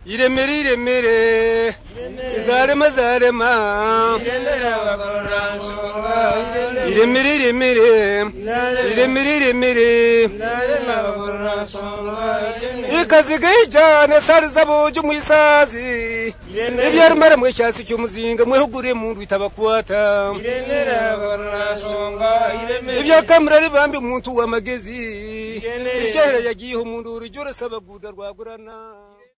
iremere iremere izarema zarema iremera abakoranshumba iremere iremere iremere iremere irema abakoranshumba ikaziga yijyana sariza bugi umuyisazi ibyara umara mu cyasi cy'umuzinga mwehuguriye mu ndu itabakwata iremera abakoranshumba iremera ibyakamura ribambi umuntu w'amagezi Iremere. icyahera yagiyeho umuntu urujya urasaba guda rwagurana